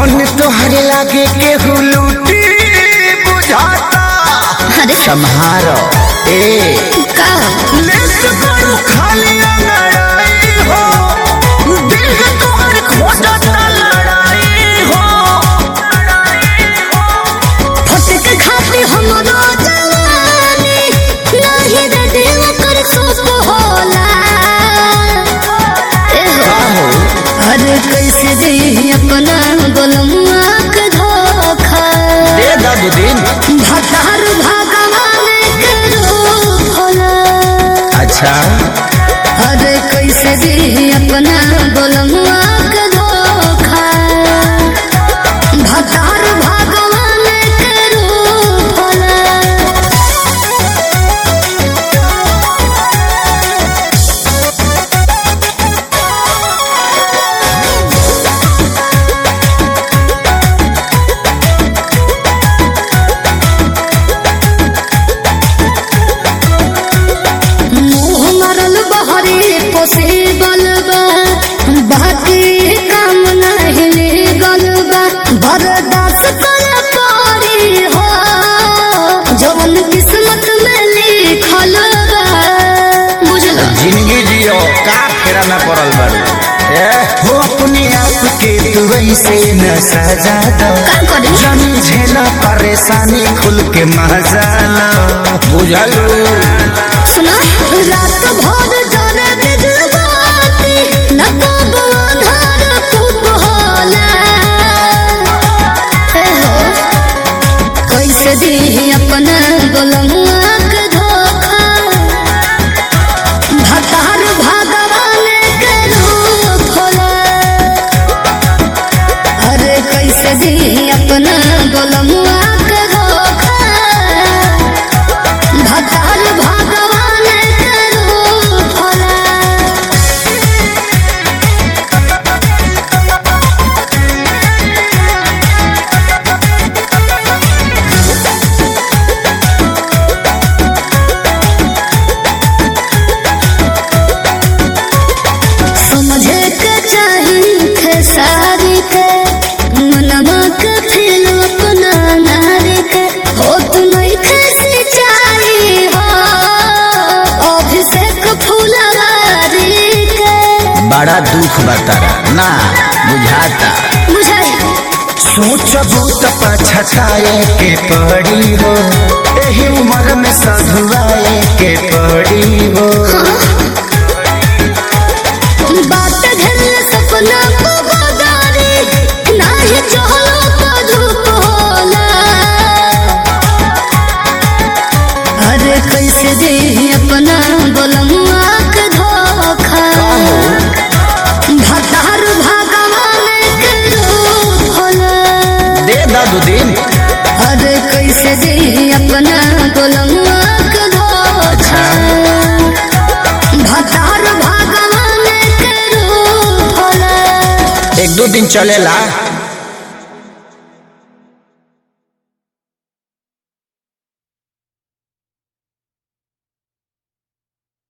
धन तोहरे लागे केहू लूटी बुझाता अरे सम्हारो ए का लेस करू खाली लड़ाई हो दिल के तोहर खोजता लड़ाई हो फटक खाती हमरो जवानी नाही रे दिल कर सुख होला ए हो अरे कैसे दे अपना गोलमुआ के धोखा दे दादू दिन भतार भगवान के रूप होला अच्छा अरे कैसे दे अपना गोलमुआ के धोखा भतार भगवान के रूप होला मुँह मरल बहरे पोसे बलबा बाकी काम नहीं निकल बा बर्दाश्त कर पारी हो जवन किस्मत में लिखल बा बुझल जिंदगी जियो का फेरा में पड़ल बारू ए हो अपने आप के तू ऐसे न सजा दो का करी जानी झेला परेशानी खुल के मजा लो बुझलू सुना रात भर जाने बिजबाती न कब अंधार खूब होला हे हो कैसे दी अपना गोलमुआ के धोखा भतार भगवान के रूप होला अरे कैसे दी अपना गोलमुआ के धोखा भगवान भगवान के रूप होला समझे के चाही खेसारी के मनवा के फिर अपना नारी के हो तुम्हें कैसे चाही हो अभिषेक फुलवारी के बड़ा दुख बतारा ना बुझाता बुझाई सोचबू त पछताए के पड़ी हो एही उम्र में सधुआए के पड़ी हो बात घर सपना को बगारी नाही चहलो तो धूप होला अरे कैसे दे अपना गोलमुआ के धोखा भतार भगवान के रूप होला दे दादू दिन अरे कैसे दे अपना गोलमुआ के धोखा भतार भगवान के रूप होला एक दो दिन चलेला